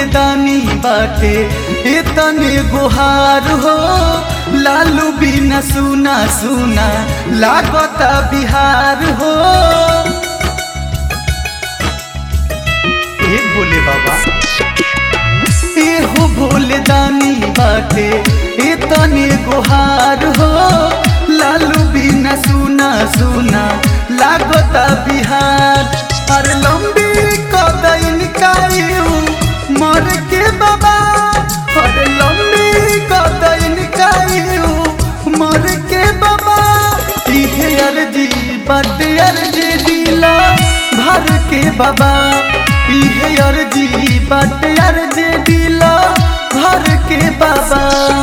दानी बाटे इतने गुहार हो लालू बिना सुना सुना लागता बिहार हो ए बोले बाबा ए हो भोले दानी बाटे इतने गुहार हो लालू बिना सुना सुना लागता बिहार अरे लंबी कदइन कायू मर के बाबा अरे लंबी कदइन कायू मर के बाबा इहे अर्जी बाटे अर्जी दिला भर के बाबा इहे अर्जी बाटे अर्जी दिला भर के बाबा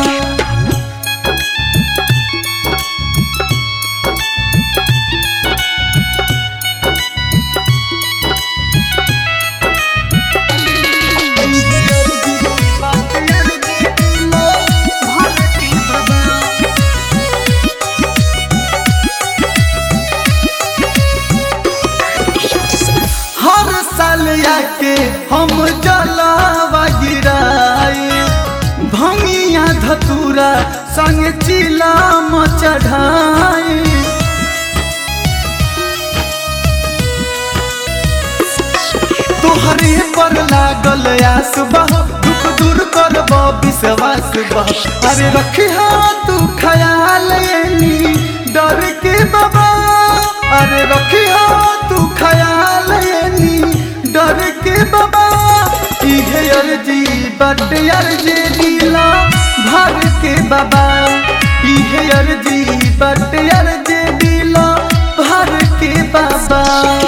हर साल आके हम जलावा गिराए भंगिया धतूरा संग चिलाम चढ़ाए तोहरे पर लागल आस बह दुख दूर कर विश्वास बह अरे रखी तू ख्याल एनी डर के बाबा अरे रखी तू ख्याल एनी डर के बाबा इहे अर्जी बट अर्जी दिला भर के बाबा इहे अर्जी बट अर्जी दिला भर के बाबा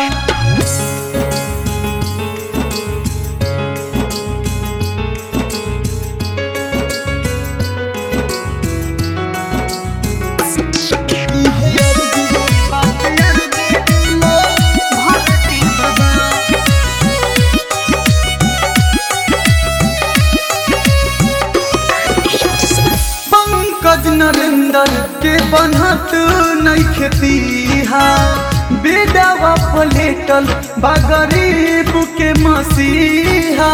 पंकज नरेंद्र के बनत नहीं खेतीहा बेडावा पलेटल बा गरीब के मसीहा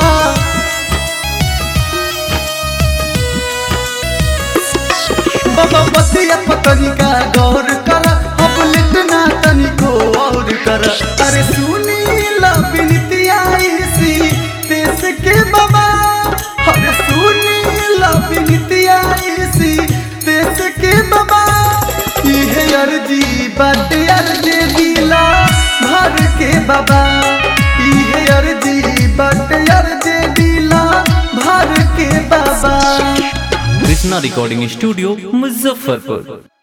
बाबा बतिया पतनिका गौर कर अब लिटना तनिको और कर अरे सुनी ला बिनती आई सी देश के बाबा अरे सुनी ला बिनती आई सी देश के बाबा इहे अर्जी बाटे अर्जी दिला भर के बाबा इहे अर्जी बाटे अर्जी दिला भर के बाबा कृष्णा रिकॉर्डिंग स्टूडियो मुजफ्फरपुर